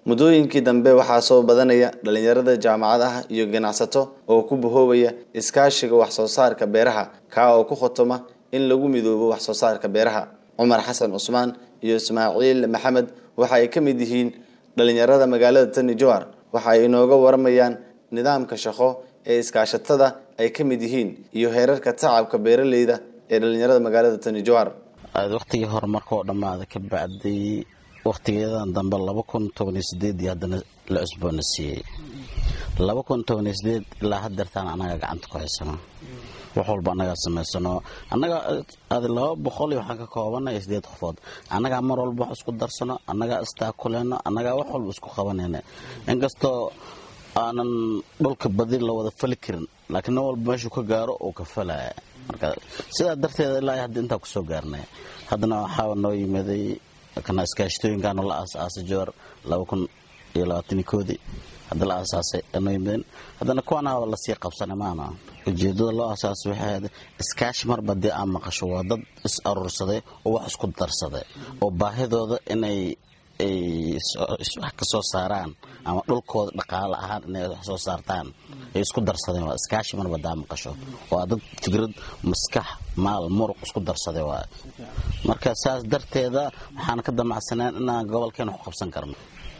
muddooyinkii dambe waxaa soo badanaya dhalinyarada jaamacadaha iyo ganacsato oo ku bahoobaya iskaashiga wax soo saarka beeraha kaa oo ku khotoma in lagu midoobo wax soo saarka beeraha cumar xasan cusmaan iyo ismaaciil maxamed waxa ay ka mid yihiin dhalinyarada magaalada tani jowhar waxa ay inooga waramayaan nidaamka shaqo ee iskaashatada ay ka mid yihiin iyo heerarka tacabka beeraleyda ee dhalinyarada magaalada tani jowhar waqtigii hore markoo dhammaada ka bacday waqtigeedan dambe laba kun tobaniyo sideedii haddana la cusboona siiyey laba kun tobaniyo sideed ilaa hadeertaan annagaa gacanta ku haysano wax walba annagaa samaysano annaga adi laba boqol iyo waxaan ka koobanay sideed qofood annagaa mar walba wax isku darsano annagaa istaakuleyno annagaa wax walba isku qabanayna inkastoo aanan dhulka badi la wada fali karin laakiin nin walba meeshuu ka gaaro uu ka falaya marka sidaa darteeda ilaa hadda intaa kusoo gaarnay haddana waxaa noo yimaday kana iskaashatooyinkaana la aasaasay jowar laba kun iyo labaatan iyo koodii hadda la aasaasay noo yimaden haddana kuwanaaba lasii qabsanay maana ujeedada loo aasaasay waxay ahayd iskaashi marba dee aan maqasho waa dad is aruursaday oo wax isku darsaday oo baahidooda inay ay wax ka soo saaraan ama dhulkooda dhaqaale ahaan inay wax soo saartaan ay isku darsadeen waa iskaashi marba daa maqasho waa dad fikrad maskax maal muruq isku darsaday waa marka saas darteeda waxaan ka damacsaneen inaan gobolkeena wax qabsan karno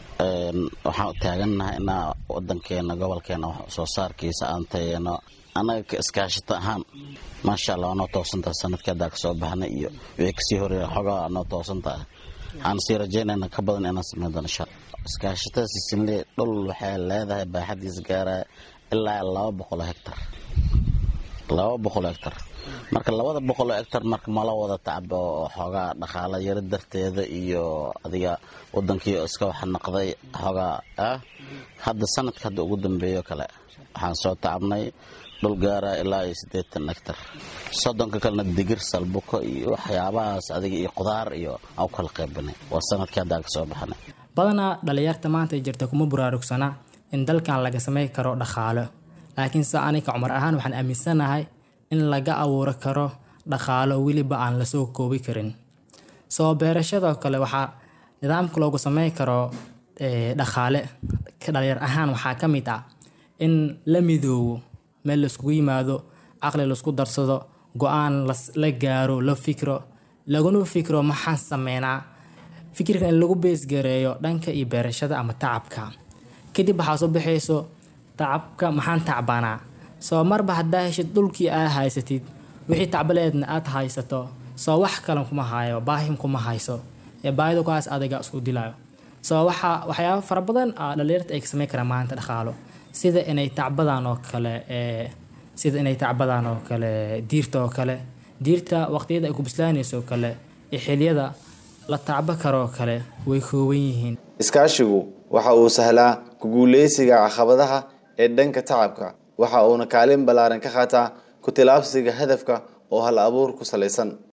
waxaan taagannahay inaa wadankeena gobolkeena wax soo saarkiisa aan tayeeno annaga iskaashata ahaan maasha allah waa noo toosantaha sanadkii haddaa kasoo baxnay iyo wixii kasii horeeya xogaa waa noo toosantaha waxaan sii rajaynayna ka badan inaan sameyn doono insha iskaashatada sisinle dhul waxay leedahay baaxadiisa gaaraya ilaa laba boqol oo hectar laba boqol oo hectar marka labada boqol oo hectar marka mala wada tacbo oo xoogaa dhaqaala yaro darteeda iyo adiga wadankii iska wax naqday xoogaa ah hadda sanadka hadda ugu dambeeyo kale waxaan soo tacabnay dhul gaara ilaa iyo siddeetan hectar soddonka kalena digir salbuko iyo waxyaabahaas adiga iyo qudaar iyo aan u kala qaybinay waa sanadkii haddaa ka soo baxnay badanaa dhalinyarta maanta jirta kuma buraarugsana in dalkan laga samey karo dhaqaalo laakiin se aniga cumar ahaan waxaan aaminsanahay in laga abuuro karo dhaqaalo weliba aan lasoo koobi karin soo beerashadoo kale waxaa nidaamka loogu samey karo dhaqaale dhalinyar ahaan waxaa ka mid ah in la midoobo meel laiskugu yimaado caqli laisku darsado go-aan la gaaro la fikro laguna fikro maxaan sameynaa fikirka in lagu beesgareeyo dhanka iyo beerashada ama tacabka kadib waxaa soo baxayso tacabka maxaan tacbanaa soo marba haddaa heshid dhulkii aa haysatid wixii tacbaleedna aad haysato soo wax kalan kuma hayo baahim kuma hayso ee baahida kuhaas adiga isku dilayo soo waxaa waxyaaba fara badan dhalinyarta ay ka sameyn karaan maanta dhaqaalo sida inay tacbadaan oo kale sida inay tacbadaan oo kale diirta oo kale diirta waqtiyada ay ku bislaanayso kale ee xiliyada la tacbo karoo kale way kooban yihiin iskaashigu waxa uu sahlaa ku guuleysiga caqabadaha ee dhanka tacabka waxa uuna kaalin ballaaran ka qaataa ku tilaabsiga hadafka oo hal abuur ku salaysan